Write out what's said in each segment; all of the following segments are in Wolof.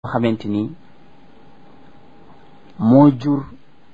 xamante ni moo jur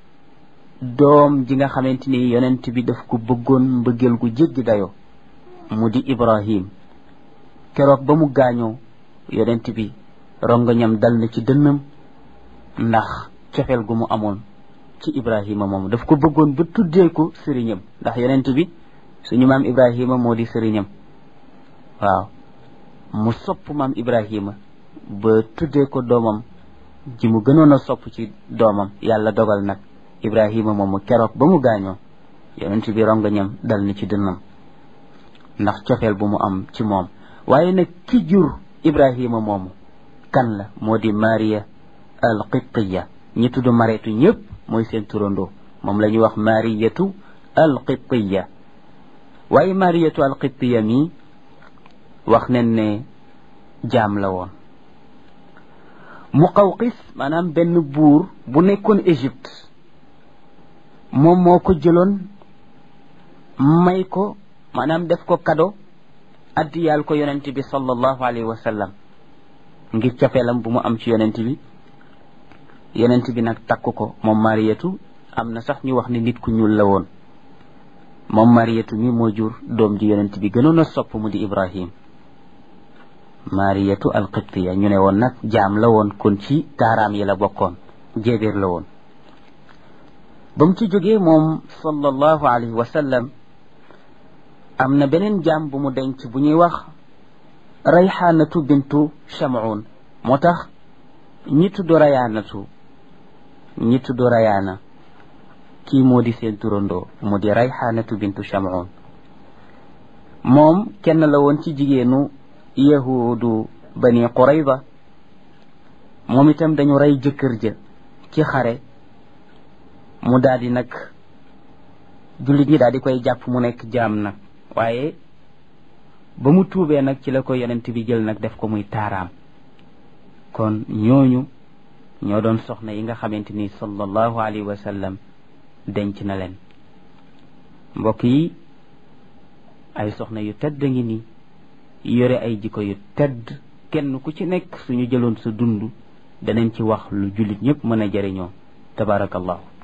doom ji nga xamante ni yonent bi daf ko bëggoon mbëggeel gu jéggi dayo mu di Ibrahim keroog ba mu gaañoo yonent bi rongoñam dal na ci dënnam ndax cofeel gu mu amoon ci Ibrahima moom daf ko bëggoon ba tuddee ko sëriñam ndax yonent bi suñu maam Ibrahima moo di sëriñam waaw mu sopp maam Ibrahima ba tuddee ko doomam ji mu gënoon a sopp ci doomam yàlla dogal nag Ibrahima moomu keroog ba mu gaañoo yonent bi rongoñam dal na ci dënnam ndax cofeel bu mu am ci moom waaye nag ki jur Ibrahima moomu kan la moo di Maria al Qibtiya ñi tudd mareetu ñëpp mooy seen turandoo moom la ñuy wax Mariyatu al Qibtiya waaye Mariyatu al Qibtiya mi wax nañ ne jaam la woon Muqawqis maanaam benn buur bu nekkoon Égypte moom moo ko jëloon may ko maanaam def ko kado addiyaal ko yonent bi sallallahu alayhi wa sallam ngir cofeelam bu mu am ci yonent bi yonent bi nag takk ko moom mariyatu am na sax ñu wax ne nit ku ñuul la woon moom mariyatu mi moo jur doom ji yonent bi gënoon a sopp mu di ibrahim mariyatu alqibtiya ñu ne woon nag jaam la woon kon ci taaraam yi la bokkoon jéebéer la woon ba mu ci jógee moom sallallahu alayhi wa sallam am na beneen jaam bu mu denc bu ñuy wax rayxaanatu bintu chamoun moo tax ñi tudd rayaanatu ñi tudd rayaana kii moo di seen turandoo mu di rayxaanatu bintu chamoun moom kenn la woon ci jigéenu yahudu bani qurayba moom itam dañu rey jëkkër ja ci xare mu daal di nag jullit ñi daal di koy jàpp mu nekk jaam nag waaye ba mu tuubee nag ci la ko yonent bi jël nag def ko muy taaraam kon ñooñu ñoo doon soxna yi nga xamante ni sallallahu alayhi wa sallam denc na leen mbokk yi ay soxna yu tedd ngi ni yore ay jikko yu tedd kenn ku ci nekk suñu jëloon sa dund danañ ci wax lu jullit ñëpp mën a jëriñoo tabarakallahu